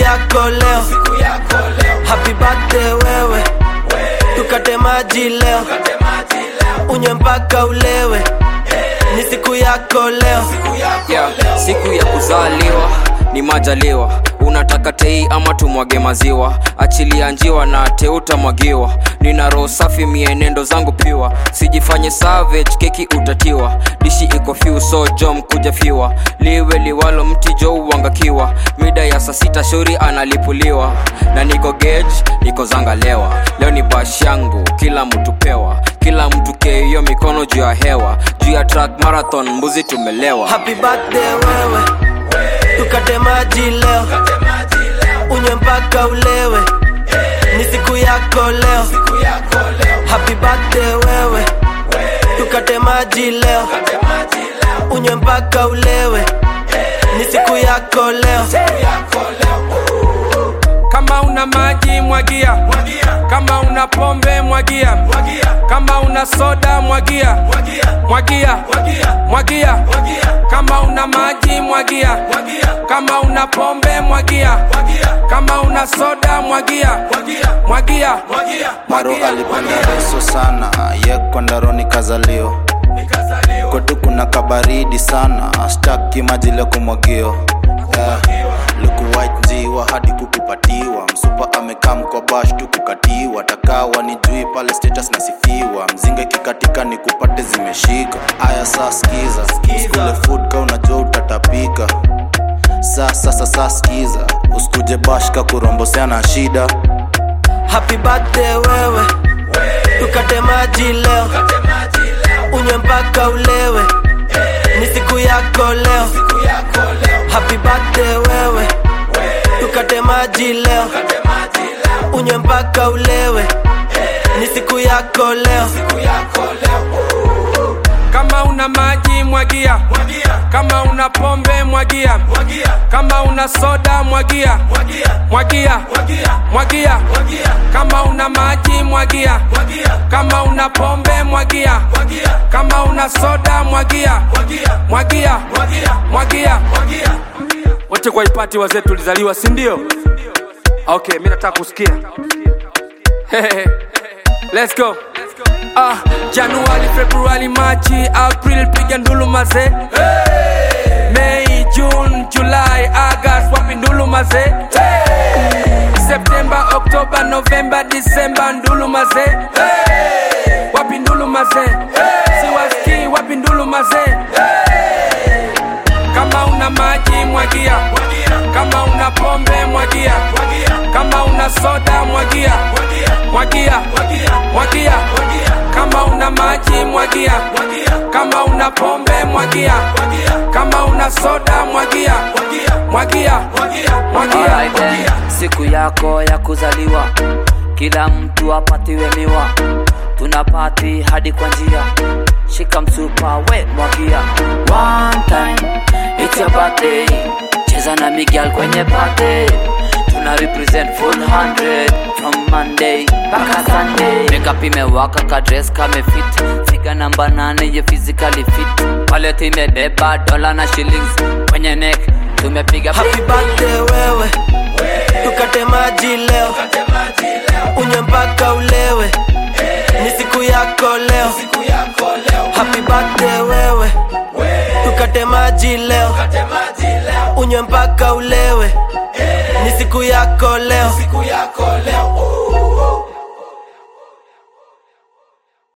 yako leo happy birthday wewe tukate maji leo unywe mpaka ulewe ni siku yako leo yeah, siku ya kuzaliwa ni majaliwa unataka tei ama tumwage maziwa achilia njiwa na teutamwagiwa nina roho safi mienendo zangu piwa sijifanye savage keki utatiwa dishi iko fiu so jom kuja fiwa liwe liwalo mti jo uangakiwa mida ya saa sita shauri analipuliwa na niko gage niko zangalewa leo ni bash yangu kila mtu pewa kila mtu keiyo mikono juu ya hewa juu ya track marathon mbuzi tumelewa happy birthday wewe tukate maji leo unywe mpaka ulewe ni siku yako leo happy birthday wewe tukate maji leo unywe mpaka ulewe ni siku yako leo kama una maji mwagia kama una pombe mwagia kama una soda mwagia mwagia mwagia kama una maji mwagia kama una pombe mwagia kama una soda mwagia mwagia maro alipenda reso sana ye kwandaroni kazalio kwetu kuna kabaridi sana staki maji leo kumwagio yeah. luku white njiwa hadi kukupatiwa msupa amekam kwa bash tu kukatiwa takawa ni jui pale status nasifiwa mzinga ikikatika ni kupate zimeshika aya saa skiza uskule food ka unajua utatapika saa sasa saa skiza usikuje bash ka kurombosea na shida happy birthday wewe tukate maji leo unywe mpaka ulewe ni siku yako leo happy birthday wewe tukate maji leo unywe mpaka ulewe ni siku yako leo kama una maji mwagia kama una pombe mwagia kama una soda mwagia mwagia mwagia kama una maji mwagia kama una pombe mwagia kama una soda mwagia mwagia mwagia wote kwa ipati wazee tulizaliwa si ndio okay mi nataka kusikia let's go Ah, Januari, Februari, Machi, April, piga ndulu maze Mei, June, July, August, wapi ndulu maze September, October, November, December, ndulu maze Wapi ndulu maze Siwaski, wapi ndulu maze Kama una maji mwagia Kama una pombe mwagia Kama una soda mwagia Mwagia Mwagia Kama una maji mwagia Kama una pombe mwagia Kama una soda mwagia Mwagia Mwagia Alright then, siku yako ya kuzaliwa kila mtu apatiwe miwa tuna pati hadi kwa njia shika msupa we mwagia one time it's your birthday cheza na miguel kwenye party tuna represent full 100 from monday mpaka sunday makeup imewaka ka dress kame fit figa namba nane ye physically fit wallet imebeba dola na shillings kwenye neck tumepiga happy birthday wewe tukate maji leo unywe mpaka ulewe ni siku yako leo happy birthday wewe tukate maji leo unywe mpaka ulewe ni siku yako leo